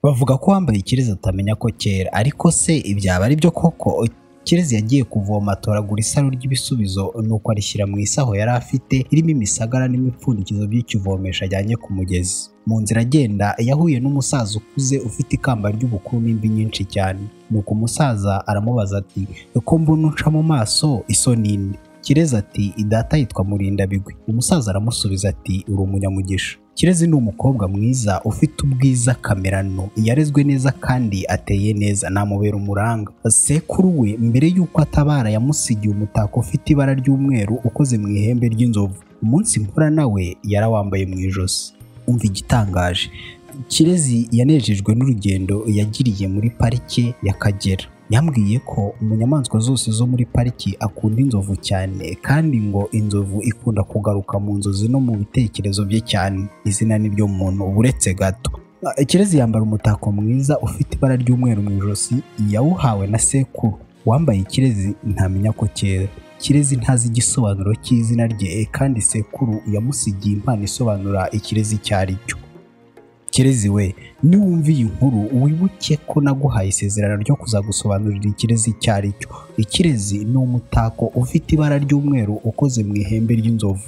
bavuga ko uwambaye ikirezi atamenya ko cyera ariko se ibyaba ari byo koko kirezi yagiye kuvoma atoragura isaro ry'ibisubizo nuko arishyira mu isaho yari afite irimo imisagara n'imipfundikizo by'ikivomesho ajyanye ku mugezi mu nzira agenda yahuye n'umusaza ukuze ufite ikamba ry'ubukuru n'imvi nyinshi cyane nuko umusaza aramubaza ati ko mbona unca mu maso isoni indi kirezi ati idata yitwa murindabigwi umusaza aramusubiza ati uri umunyamugisha kirezi ni umukobwa mwiza ufite ubwiza kamerano yarezwe neza kandi ateye neza namubera umuranga sekuru we mbere y'uko atabara yamusigiye umutako ufite ibara ry'umweru ukoze mu ihembe ry'inzovu umunsi mvura nawe yarawambaye mu ijosi umva igitangaje kirezi yanejejwe n'urugendo yagiriye muri parike y'akagera yambwiye ko mu nyamaswa zose zo muri pariki akunda inzovu cyane kandi ngo inzovu ikunda kugaruka mu nzozi no mu bitekerezo bye cyane izina ni ryo muntu uretse gato kirezi yambara umutako mwiza ufite ibara ry'umweru mu ijosi yawuhawe na sekuru wambaye kirezi ntamenya ko cyera kirezi ntazi igisobanuro cy'izina rye kandi sekuru yamusigiye impano isobanura ikirezi icyo ari cyo kirezi we niwumva iyi nkuru wibuke ko naguhaye isezerano ryo kuzagusobanurira ikirezi icyo ari cyo ikirezi ni umutako ufite ibara ry'umweru ukoze mu ihembe ry'inzovu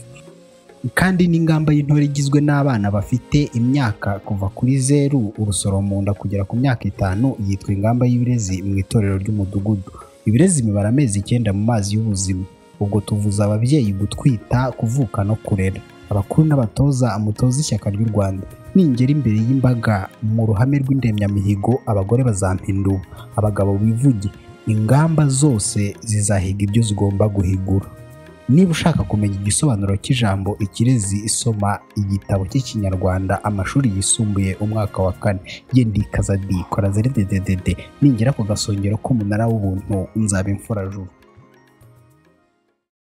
kandi n'ingamba y'intore igizwe n'abana bafite imyaka kuva kuri zeru urusoro mu nda kugera ku myaka itanu yitwa ingamba y'ibirezi mu itorero ry'umudugudu ibirezi bibara amezi icyenda mu mazi y'ubuzima ubwo tuvuza ababyeyi gutwita kuvuka no kurera abakuru n'abatoza amutoza ishyaka ry'u rwanda ningera imbere y'imbaga mu ruhame rw'indemyamihigo abagore bazampindura abagabo bivuge ingamba zose zizahiga ibyo zigomba guhigura niba ushaka kumenya igisobanuro cy'ijambo ikirezi isoma igitabo cy'ikinyarwanda amashuri yisumbuye umwaka wa kane yendi kazadi kora zere dededede ningera ku gasongero k'umunara w'ubuntu nzaba imfurajuru